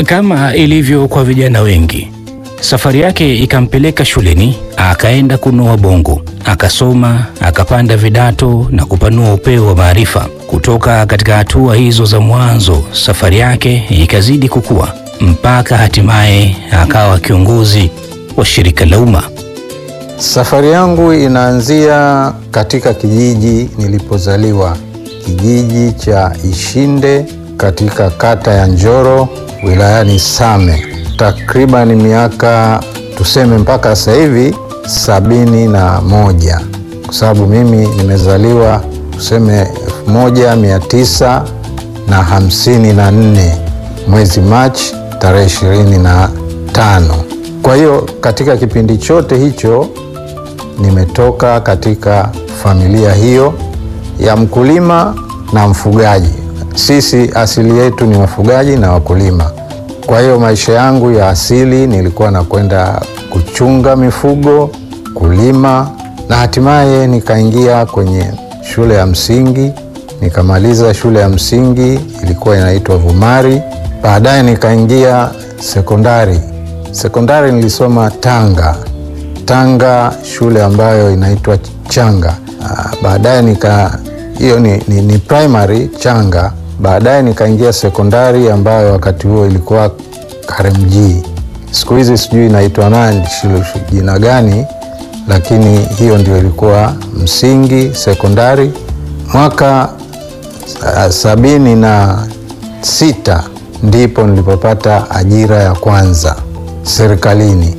Kama ilivyo kwa vijana wengi, safari yake ikampeleka shuleni, akaenda kunoa bongo, akasoma, akapanda vidato na kupanua upeo wa maarifa. Kutoka katika hatua hizo za mwanzo, safari yake ikazidi kukua mpaka hatimaye akawa kiongozi wa shirika la umma. Safari yangu inaanzia katika kijiji nilipozaliwa, kijiji cha Ishinde katika kata ya Njoro wilayani Same, takriban miaka tuseme mpaka sasa hivi sabini na moja kwa sababu mimi nimezaliwa tuseme elfu moja mia tisa na hamsini na nne mwezi Machi tarehe ishirini na tano. Kwa hiyo katika kipindi chote hicho nimetoka katika familia hiyo ya mkulima na mfugaji. Sisi asili yetu ni wafugaji na wakulima. Kwa hiyo maisha yangu ya asili nilikuwa nakwenda kuchunga mifugo, kulima na hatimaye nikaingia kwenye shule ya msingi, nikamaliza shule ya msingi ilikuwa inaitwa Vumari. Baadaye nikaingia sekondari. Sekondari nilisoma Tanga, Tanga shule ambayo inaitwa Changa. Ah, Baadaye nika hiyo ni, ni, ni primary Changa. Baadaye nikaingia sekondari ambayo wakati huo ilikuwa Karemjee. Siku hizi sijui inaitwa nani shule jina gani, lakini hiyo ndio ilikuwa msingi sekondari. Mwaka ah, sabini na sita ndipo nilipopata ajira ya kwanza serikalini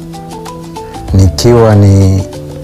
nikiwa ni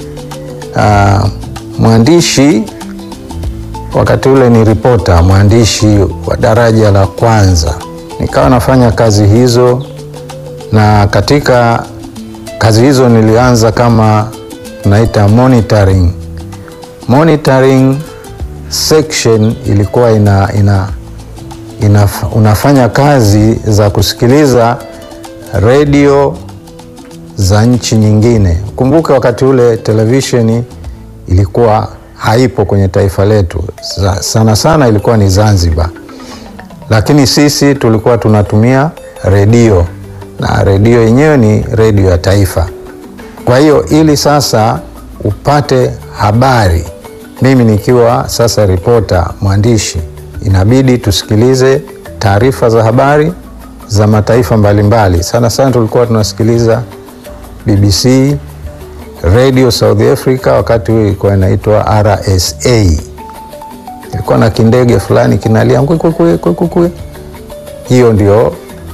uh, mwandishi wakati ule ni ripota mwandishi wa daraja la kwanza. Nikawa nafanya kazi hizo, na katika kazi hizo nilianza kama tunaita monitoring. Monitoring section ilikuwa ina, ina, ina, unafanya kazi za kusikiliza redio za nchi nyingine. Kumbuke wakati ule televisheni ilikuwa haipo kwenye taifa letu, Sa- sana sana ilikuwa ni Zanzibar, lakini sisi tulikuwa tunatumia redio na redio yenyewe ni redio ya taifa. Kwa hiyo ili sasa upate habari, mimi nikiwa sasa ripota mwandishi, inabidi tusikilize taarifa za habari za mataifa mbalimbali. Sana sana tulikuwa tunasikiliza BBC, Radio South Africa, wakati huo ilikuwa inaitwa RSA. Ilikuwa na kindege fulani kinalia kwe kwe kwe kwe kwe kwe. Hiyo ndio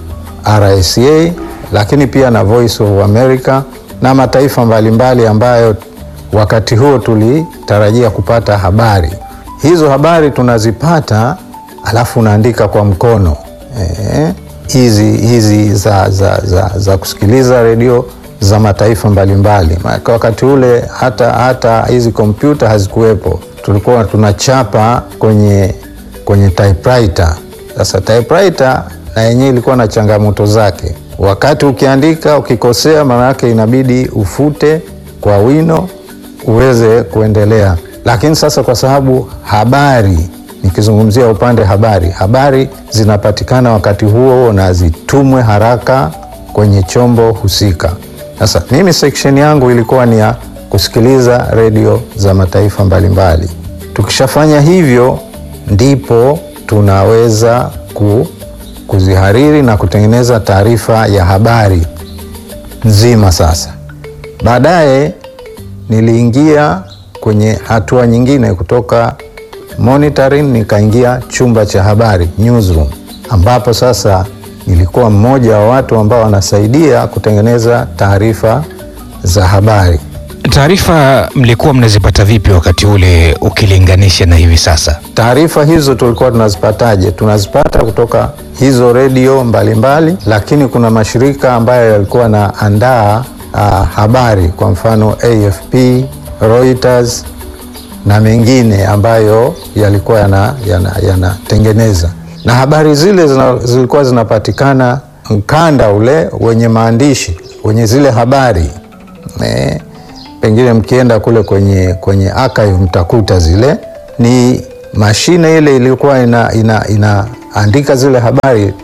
RSA, lakini pia na Voice of America na mataifa mbalimbali ambayo wakati huo tulitarajia kupata habari. Hizo habari tunazipata, alafu unaandika kwa mkono eh, hizi hizi za, za, za, za kusikiliza redio za mataifa mbalimbali. Maana wakati ule hata hata hizi kompyuta hazikuwepo, tulikuwa tunachapa kwenye kwenye typewriter. Sasa typewriter na yenyewe ilikuwa na changamoto zake. Wakati ukiandika ukikosea, maana yake inabidi ufute kwa wino uweze kuendelea. Lakini sasa kwa sababu habari, nikizungumzia upande habari, habari zinapatikana wakati huo huo na zitumwe haraka kwenye chombo husika. Sasa mimi section yangu ilikuwa ni ya kusikiliza redio za mataifa mbalimbali. Tukishafanya hivyo, ndipo tunaweza ku, kuzihariri na kutengeneza taarifa ya habari nzima. Sasa baadaye niliingia kwenye hatua nyingine, kutoka monitoring nikaingia chumba cha habari newsroom, ambapo sasa nilikuwa mmoja wa watu ambao wanasaidia kutengeneza taarifa za habari. Taarifa mlikuwa mnazipata vipi wakati ule ukilinganisha na hivi sasa? Taarifa hizo tulikuwa tunazipataje? Tunazipata kutoka hizo redio mbalimbali, lakini kuna mashirika ambayo yalikuwa yanaandaa uh, habari, kwa mfano AFP, Reuters na mengine ambayo yalikuwa yanatengeneza yana, yana na habari zile zina, zilikuwa zinapatikana mkanda ule wenye maandishi wenye zile habari e, pengine mkienda kule kwenye, kwenye archive mtakuta zile ni mashine ile ilikuwa inaandika ina, ina zile habari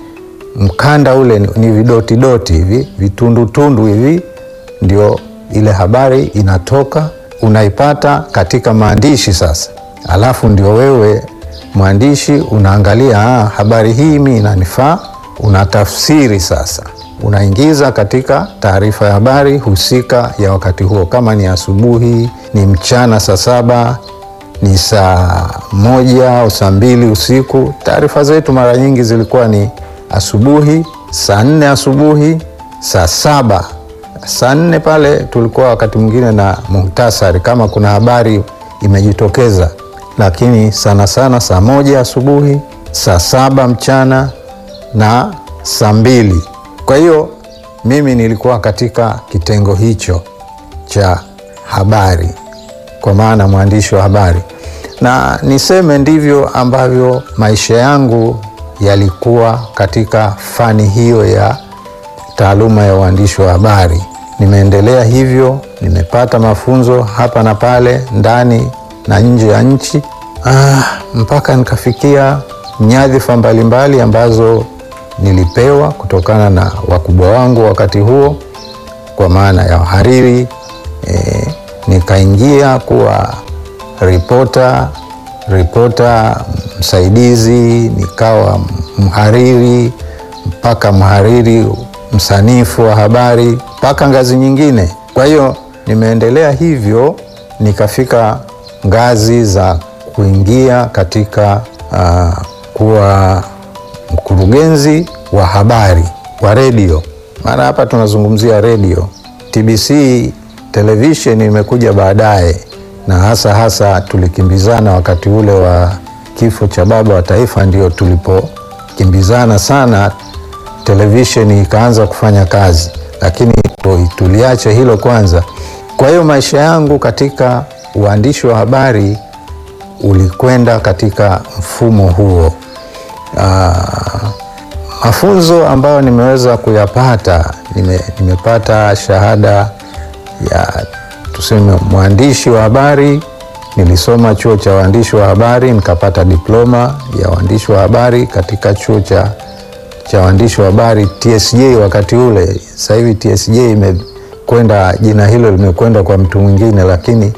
mkanda ule ni, ni vidotidoti hivi vitundutundu hivi, ndio ile habari inatoka, unaipata katika maandishi sasa, alafu ndio wewe mwandishi unaangalia, ah, habari hii mi inanifaa, unatafsiri sasa, unaingiza katika taarifa ya habari husika ya wakati huo, kama ni asubuhi, ni mchana saa saba ni saa moja au saa mbili usiku. Taarifa zetu mara nyingi zilikuwa ni asubuhi, saa nne asubuhi, saa saba. Saa nne pale tulikuwa wakati mwingine na muhtasari kama kuna habari imejitokeza, lakini sana sana saa moja asubuhi, saa saba mchana na saa mbili. Kwa hiyo mimi nilikuwa katika kitengo hicho cha habari kwa maana mwandishi wa habari, na niseme ndivyo ambavyo maisha yangu yalikuwa katika fani hiyo ya taaluma ya uandishi wa habari. Nimeendelea hivyo, nimepata mafunzo hapa na pale ndani na nje ya nchi ah, mpaka nikafikia nyadhifa mbalimbali ambazo nilipewa kutokana na wakubwa wangu wakati huo, kwa maana ya uhariri eh, nikaingia kuwa ripota ripota msaidizi, nikawa mhariri mpaka mhariri msanifu wa habari mpaka ngazi nyingine. Kwa hiyo nimeendelea hivyo, nikafika ngazi za kuingia katika uh, kuwa mkurugenzi wa habari wa redio. Maana hapa tunazungumzia redio. TBC televisheni imekuja baadaye, na hasa hasa tulikimbizana wakati ule wa kifo cha baba wa taifa, ndio tulipokimbizana sana, televisheni ikaanza kufanya kazi, lakini tuliache hilo kwanza. Kwa hiyo maisha yangu katika uandishi wa habari ulikwenda katika mfumo huo. Aa, mafunzo ambayo nimeweza kuyapata nime, nimepata shahada ya tuseme mwandishi wa habari. Nilisoma chuo cha waandishi wa habari nikapata diploma ya waandishi wa habari katika chuo cha, cha waandishi wa habari TSJ wakati ule. Sasa hivi TSJ imekwenda, jina hilo limekwenda kwa mtu mwingine, lakini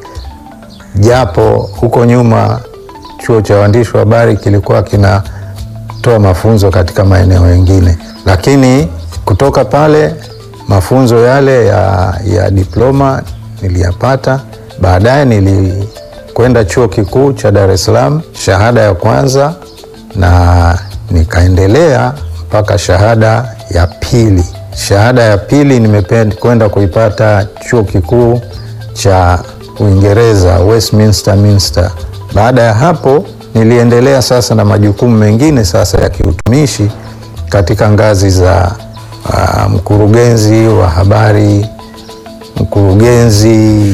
japo huko nyuma chuo cha waandishi wa habari kilikuwa kinatoa mafunzo katika maeneo mengine, lakini kutoka pale mafunzo yale ya, ya diploma niliyapata. Baadaye nilikwenda chuo kikuu cha Dar es Salaam, shahada ya kwanza, na nikaendelea mpaka shahada ya pili. Shahada ya pili nimekwenda kuipata chuo kikuu cha Uingereza, Westminster Minster. Baada ya hapo niliendelea sasa na majukumu mengine sasa ya kiutumishi katika ngazi za Uh, mkurugenzi wa habari, mkurugenzi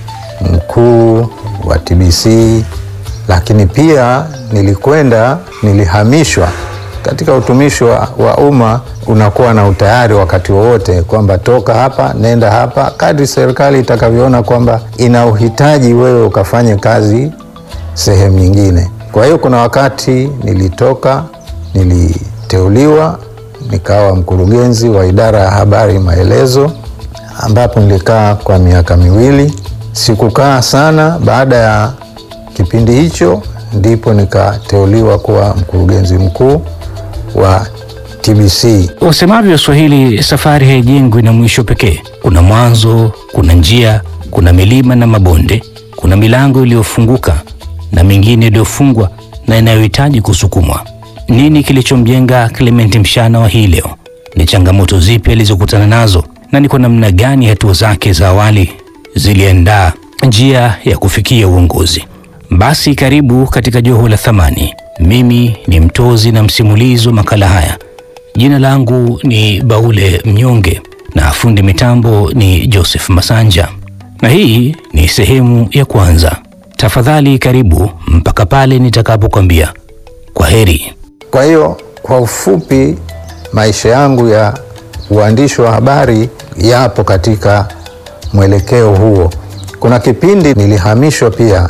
mkuu wa TBC, lakini pia nilikwenda, nilihamishwa katika utumishi wa, wa umma. Unakuwa na utayari wakati wowote kwamba toka hapa nenda hapa, kadri serikali itakavyoona kwamba ina uhitaji wewe ukafanye kazi sehemu nyingine. Kwa hiyo kuna wakati nilitoka, niliteuliwa nikawa mkurugenzi wa idara ya habari maelezo, ambapo nilikaa kwa miaka miwili. Sikukaa sana. Baada ya kipindi hicho, ndipo nikateuliwa kuwa mkurugenzi mkuu wa TBC. Usemavyo Swahili, safari haijengwi na mwisho pekee. Kuna mwanzo, kuna njia, kuna milima na mabonde, kuna milango iliyofunguka na mingine iliyofungwa na inayohitaji kusukumwa. Nini kilichomjenga Clement Mshana wa hii leo? Ni changamoto zipi alizokutana nazo, na ni kwa namna gani hatua zake za awali ziliandaa njia ya kufikia uongozi? Basi karibu katika Joho la Thamani. Mimi ni mtozi na msimulizi wa makala haya. Jina langu ni Baule Mnyonge na fundi mitambo ni Joseph Masanja, na hii ni sehemu ya kwanza. Tafadhali karibu mpaka pale nitakapokwambia kwa heri. Kwa hiyo kwa ufupi, maisha yangu ya uandishi wa habari yapo katika mwelekeo huo. Kuna kipindi nilihamishwa pia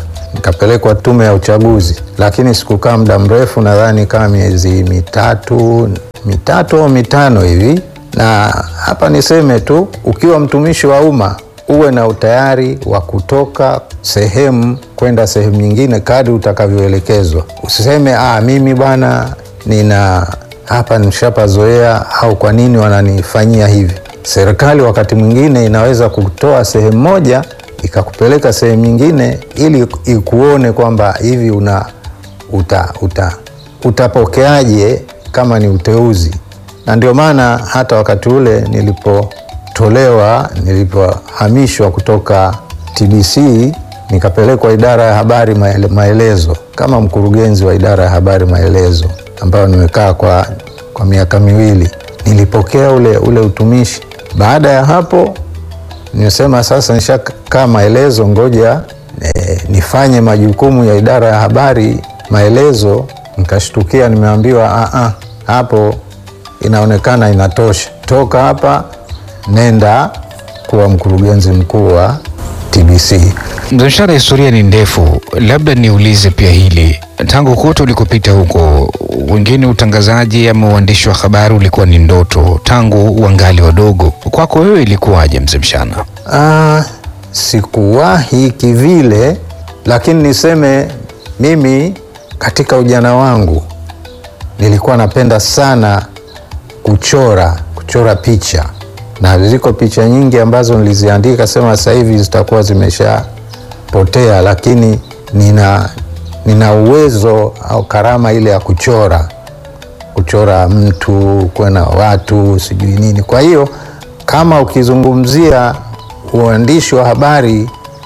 nikapelekwa tume ya uchaguzi, lakini sikukaa muda mrefu, nadhani kama miezi mitatu mitatu au mitano hivi. Na hapa niseme tu, ukiwa mtumishi wa umma uwe na utayari wa kutoka sehemu kwenda sehemu nyingine kadri utakavyoelekezwa. Usiseme ah, mimi bwana nina hapa nishapazoea, au kwa nini wananifanyia hivi. Serikali wakati mwingine inaweza kutoa sehemu moja ikakupeleka sehemu nyingine ili ikuone kwamba hivi una uta, uta, utapokeaje kama ni uteuzi. Na ndio maana hata wakati ule nilipotolewa, nilipohamishwa kutoka TBC nikapelekwa idara ya habari maele, maelezo kama mkurugenzi wa idara ya habari maelezo, ambayo nimekaa kwa, kwa miaka miwili. Nilipokea ule, ule utumishi. Baada ya hapo nimesema sasa nishakaa maelezo, ngoja e, nifanye majukumu ya idara ya habari maelezo. Nikashtukia nimeambiwa a a, hapo inaonekana inatosha, toka hapa nenda kuwa mkurugenzi mkuu wa TBC. Mzee Mshana, historia ni ndefu, labda niulize pia hili, tangu kote ulikopita huko, wengine utangazaji ama uandishi wa habari ulikuwa ni ndoto tangu wangali wadogo. Kwako wewe ilikuwaje, Mzee Mshana? Ah, sikuwahi kivile, lakini niseme mimi katika ujana wangu nilikuwa napenda sana kuchora, kuchora picha, na ziko picha nyingi ambazo niliziandika, sema sasa hivi zitakuwa zimeshapotea, lakini nina, nina uwezo au karama ile ya kuchora, kuchora mtu, kwena watu, sijui nini. Kwa hiyo kama ukizungumzia uandishi wa habari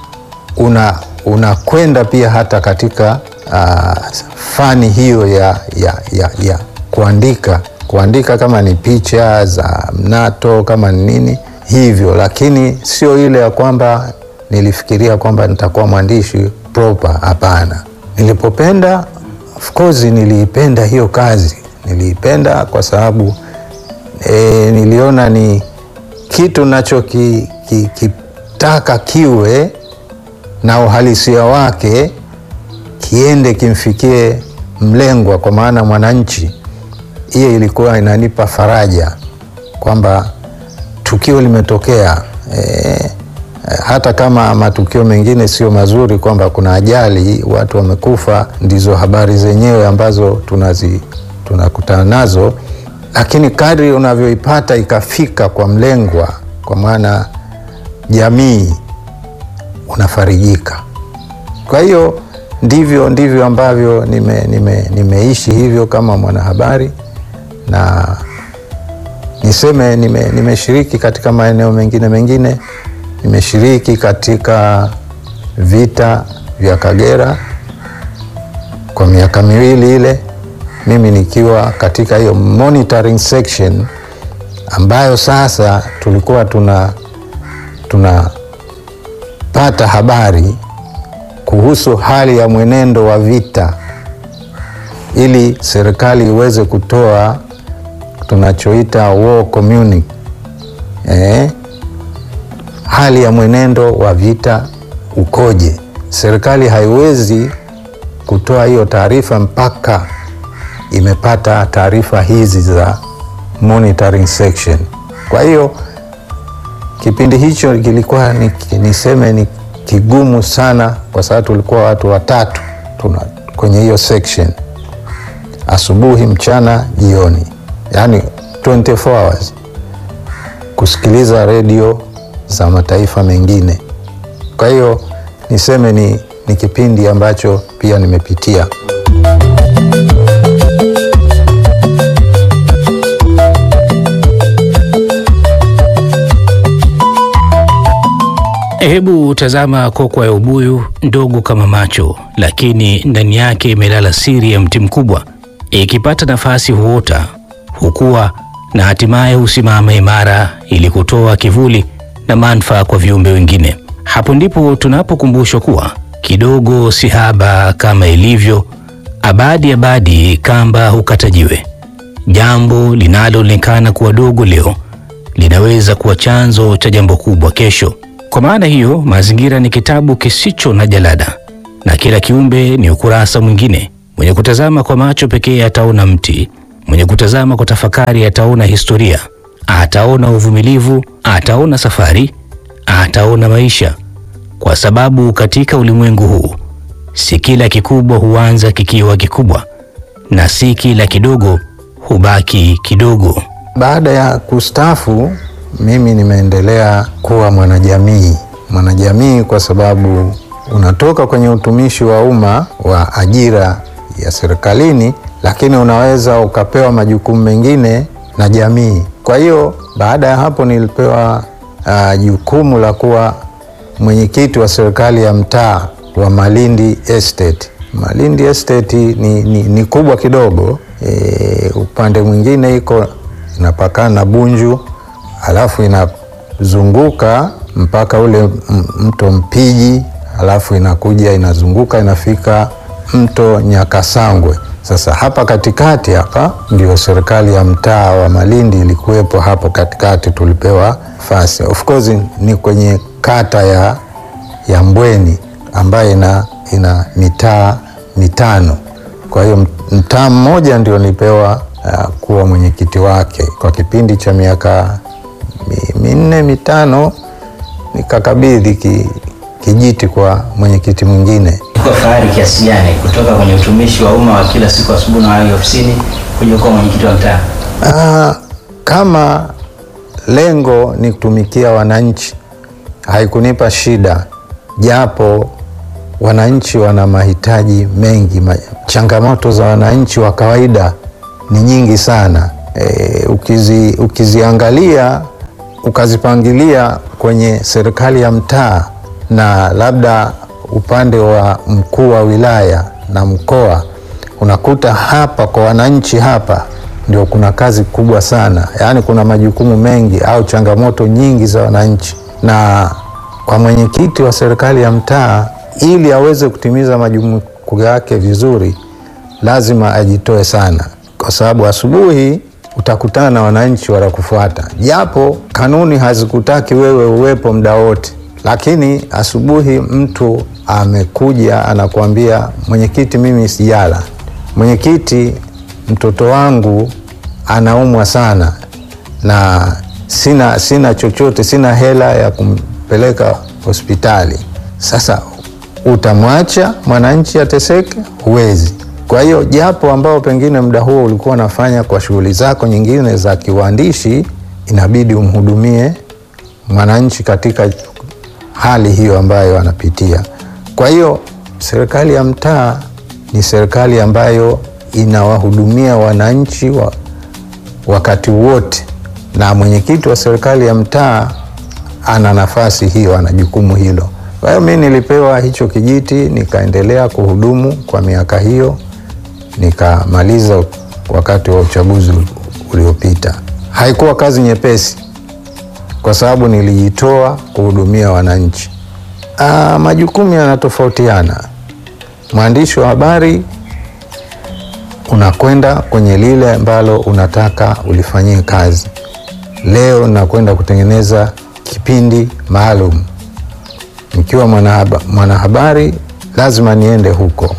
una unakwenda pia hata katika uh, fani hiyo ya, ya, ya, ya kuandika kuandika kama ni picha za mnato kama ni nini hivyo, lakini sio ile ya kwamba nilifikiria kwamba nitakuwa mwandishi proper. Hapana, nilipopenda, of course niliipenda hiyo kazi, niliipenda kwa sababu e, niliona ni kitu nachokitaka ki, kiwe na uhalisia wake kiende kimfikie mlengwa, kwa maana mwananchi. Hiyo ilikuwa inanipa faraja kwamba tukio limetokea, e, hata kama matukio mengine sio mazuri, kwamba kuna ajali, watu wamekufa, ndizo habari zenyewe ambazo tunazi tunakutana nazo, lakini kadri unavyoipata ikafika kwa mlengwa, kwa maana jamii, unafarijika. Kwa hiyo ndivyo ndivyo ambavyo nime, nime, nimeishi hivyo kama mwanahabari na niseme nimeshiriki nime katika maeneo mengine mengine. Nimeshiriki katika vita vya Kagera kwa miaka miwili ile, mimi nikiwa katika hiyo monitoring section ambayo sasa tulikuwa tuna tunapata habari kuhusu hali ya mwenendo wa vita ili serikali iweze kutoa tunachoita war communique, eh, hali ya mwenendo wa vita ukoje. Serikali haiwezi kutoa hiyo taarifa mpaka imepata taarifa hizi za monitoring section. Kwa hiyo kipindi hicho kilikuwa ni, niseme ni kigumu sana, kwa sababu tulikuwa watu watatu tuna kwenye hiyo section, asubuhi, mchana, jioni, yaani 24 hours kusikiliza redio za mataifa mengine. Kwa hiyo niseme ni, ni kipindi ambacho pia nimepitia. Hebu tazama kokwa ya ubuyu ndogo kama macho, lakini ndani yake imelala siri ya mti mkubwa. Ikipata nafasi huota, hukua na hatimaye husimama imara ili kutoa kivuli na manufaa kwa viumbe wengine. Hapo ndipo tunapokumbushwa kuwa kidogo si haba, kama ilivyo abadi abadi, kamba hukata jiwe. Jambo linaloonekana kuwa dogo leo linaweza kuwa chanzo cha jambo kubwa kesho. Kwa maana hiyo, Mazingira ni kitabu kisicho na jalada, na kila kiumbe ni ukurasa mwingine. Mwenye kutazama kwa macho pekee ataona mti, mwenye kutazama kwa tafakari ataona historia, ataona uvumilivu, ataona safari, ataona maisha, kwa sababu katika ulimwengu huu si kila kikubwa huanza kikiwa kikubwa na si kila kidogo hubaki kidogo. Baada ya kustaafu, mimi nimeendelea kuwa mwanajamii. Mwanajamii kwa sababu unatoka kwenye utumishi wa umma wa ajira ya serikalini, lakini unaweza ukapewa majukumu mengine na jamii. Kwa hiyo baada ya hapo nilipewa uh, jukumu la kuwa mwenyekiti wa serikali ya mtaa wa Malindi Estate. Malindi Estate ni, ni, ni kubwa kidogo e, upande mwingine iko inapakana na Bunju alafu inazunguka mpaka ule m- mto Mpiji alafu inakuja inazunguka inafika mto Nyakasangwe. Sasa hapa katikati hapa ndio serikali ya mtaa wa Malindi ilikuwepo hapo katikati, tulipewa fasi. Of course ni kwenye kata ya, ya Mbweni ambayo ina, ina mitaa mitano. Kwa hiyo mtaa mmoja ndio nilipewa uh, kuwa mwenyekiti wake kwa kipindi cha miaka mi- minne mitano, nikakabidhi ki, kijiti kwa mwenyekiti mwingine. Kwa fahari kiasi gani kutoka kwenye utumishi wa umma wa kila siku asubuhi na wahi ofisini kuja kuwa mwenyekiti wa mtaa? Ah, kama lengo ni kutumikia wananchi, haikunipa shida, japo wananchi wana mahitaji mengi. Ma, changamoto za wananchi wa kawaida ni nyingi sana. E, ukizi, ukiziangalia ukazipangilia kwenye serikali ya mtaa na labda upande wa mkuu wa wilaya na mkoa, unakuta hapa kwa wananchi hapa ndio kuna kazi kubwa sana, yaani kuna majukumu mengi au changamoto nyingi za wananchi, na kwa mwenyekiti wa serikali ya mtaa, ili aweze kutimiza majukumu yake vizuri, lazima ajitoe sana, kwa sababu asubuhi utakutana na wananchi watakufuata, japo kanuni hazikutaki wewe uwepo muda wote, lakini asubuhi mtu amekuja anakuambia, mwenyekiti, mimi sijala, mwenyekiti, mtoto wangu anaumwa sana na sina, sina chochote, sina hela ya kumpeleka hospitali. Sasa utamwacha mwananchi ateseke? Huwezi. Kwa hiyo japo ambao pengine muda huo ulikuwa unafanya kwa shughuli zako nyingine za kiuandishi, inabidi umhudumie mwananchi katika hali hiyo ambayo anapitia. Kwa hiyo serikali ya mtaa ni serikali ambayo inawahudumia wananchi wa, wakati wote, na mwenyekiti wa serikali ya mtaa ana nafasi hiyo, ana jukumu hilo. Kwa hiyo mi nilipewa hicho kijiti, nikaendelea kuhudumu kwa miaka hiyo, nikamaliza wakati wa uchaguzi uliopita. Haikuwa kazi nyepesi, kwa sababu nilijitoa kuhudumia wananchi. Aa, majukumu yanatofautiana. Mwandishi wa habari unakwenda kwenye lile ambalo unataka ulifanyie kazi. Leo nakwenda kutengeneza kipindi maalum. Nikiwa mwanahaba- mwanahabari lazima niende huko.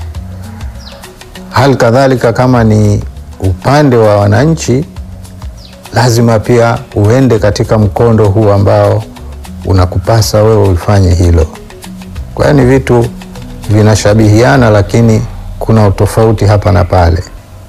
Hali kadhalika kama ni upande wa wananchi, lazima pia uende katika mkondo huu ambao unakupasa wewe ufanye hilo. Kwa hiyo ni vitu vinashabihiana, lakini kuna utofauti hapa na pale.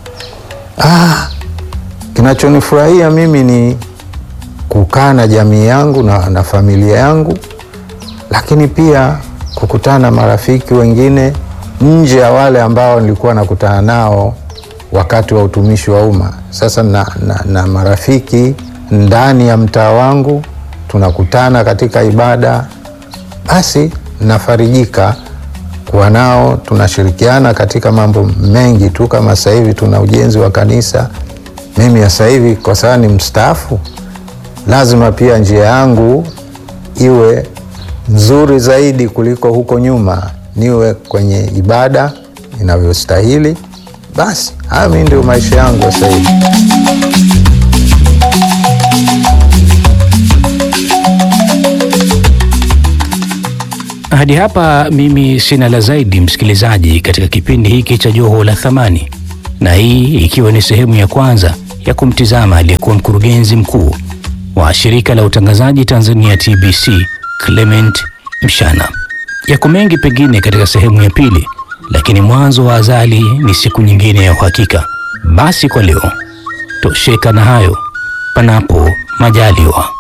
Ah, kinachonifurahia mimi ni kukaa na jamii yangu na, na familia yangu, lakini pia kukutana na marafiki wengine nje ya wale ambao nilikuwa nakutana nao wakati wa utumishi wa umma. Sasa na, na, na marafiki ndani ya mtaa wangu tunakutana katika ibada, basi nafarijika kuwa nao, tunashirikiana katika mambo mengi tu. Kama sasa hivi tuna ujenzi wa kanisa, mimi sasa hivi kwa sababu ni mstaafu, lazima pia njia yangu iwe nzuri zaidi kuliko huko nyuma, niwe kwenye ibada inavyostahili. Basi haya mi ndio maisha yangu sasa hivi. Hadi Hadi hapa mimi sina la zaidi, msikilizaji, katika kipindi hiki cha Joho la Thamani, na hii ikiwa ni sehemu ya kwanza ya kumtizama aliyekuwa mkurugenzi mkuu wa shirika la utangazaji Tanzania TBC Clement Mshana. Yako mengi pengine katika sehemu ya pili, lakini mwanzo wa azali ni siku nyingine ya uhakika. Basi kwa leo tosheka na hayo, panapo majaliwa.